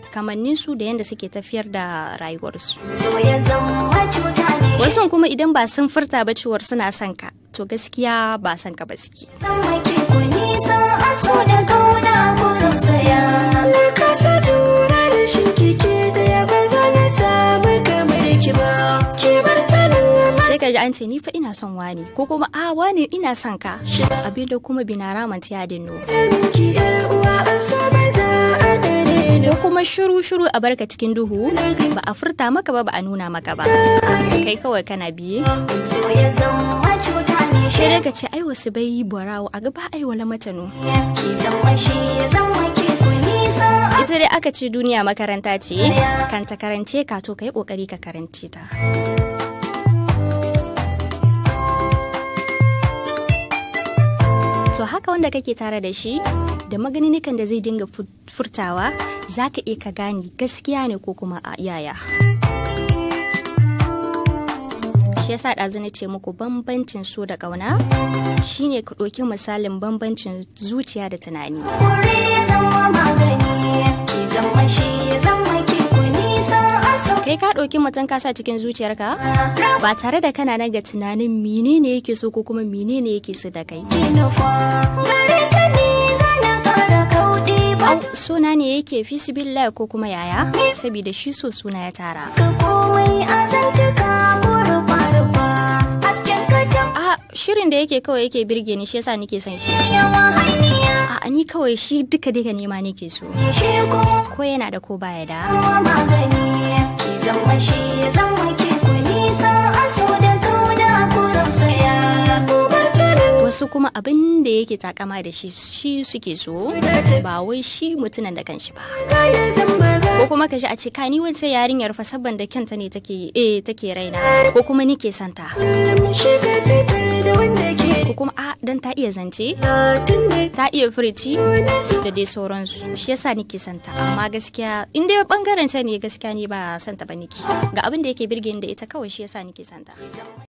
kamannin su da yadda suke tafiyar da rayuwarsu so ya zama cuta ne shi wasu kuma idan ba sun furta ba cewar suna son ka to gaskiya ba son ka ba suke zama ke ku nisa a so da kauna ku rausaya na kasa jura da shi kike da ya ba za na samu kamar ki ba ki bar tanin sai ka ji an ce ni fa ina son wani ko kuma a wani ina son ka abinda kuma bina ramanta ya dinno ki yar uwa a so ba za a dare ko kuma shiru shiru a barka cikin duhu ba a furta maka ba ba a nuna maka ba kai kawai kana biye so ya zama cuta ne shi sai dai ka ce ai wasu bai barawo a gaba ai wala matano ki zama shi ya zama ke ku nisa a ita dai aka ce duniya makaranta ce kan ta karance ka to kai kokari ka karance ta to haka wanda kake tare da shi da maganinikan da zai dinga fu- furtawa za ka iya ka gane gaskiya ne ko kuma a yaya shi yasa ɗazu na ce muku bambancin so da ƙauna shine ka ɗauki misalin bambancin zuciya da tunani kure ya zama magani ki zama shi ya zama ke ku nisa a so kai ka ɗauki mutum ka sa cikin zuciyarka ba tare da kana nan ga tunanin menene yake so ko kuma menene yake so da kai nufa gare ka ne zana kara kauɗe ba Au, suna ne yake fi sibillah ko kuma yaya saboda shi so suna ya tara ka komai a zantuka ko rufa-rufa hasken ka jam a shirin da yake kawai yake birge ni shi yasa nake son shi yawa hainiya a ni kawai shi duka duka nema nake so shi ko ko yana da ko baya da zama magani ki zama shi ya zama ke ku nisa a so da kauna ku rausaya ku bar tarin wasu kuma abin da yake takama da shi shi suke so ba wai shi mutunan da kanshi ba kaya zama ga ko kuma ka ji a ce ka ni wancan yarinyar fa sabban da kyanta ne take eh take raina ko kuma nike santa shi ka fitar da wanda ke ko kuma a dan ta iya zance latin da ta iya furici wani su da dai sauransu shi yasa nike santa amma gaskiya in dai bangaren ta ne gaskiya ni ba santa ba nike ga abin da yake birge ni da ita kawai shi yasa nike santa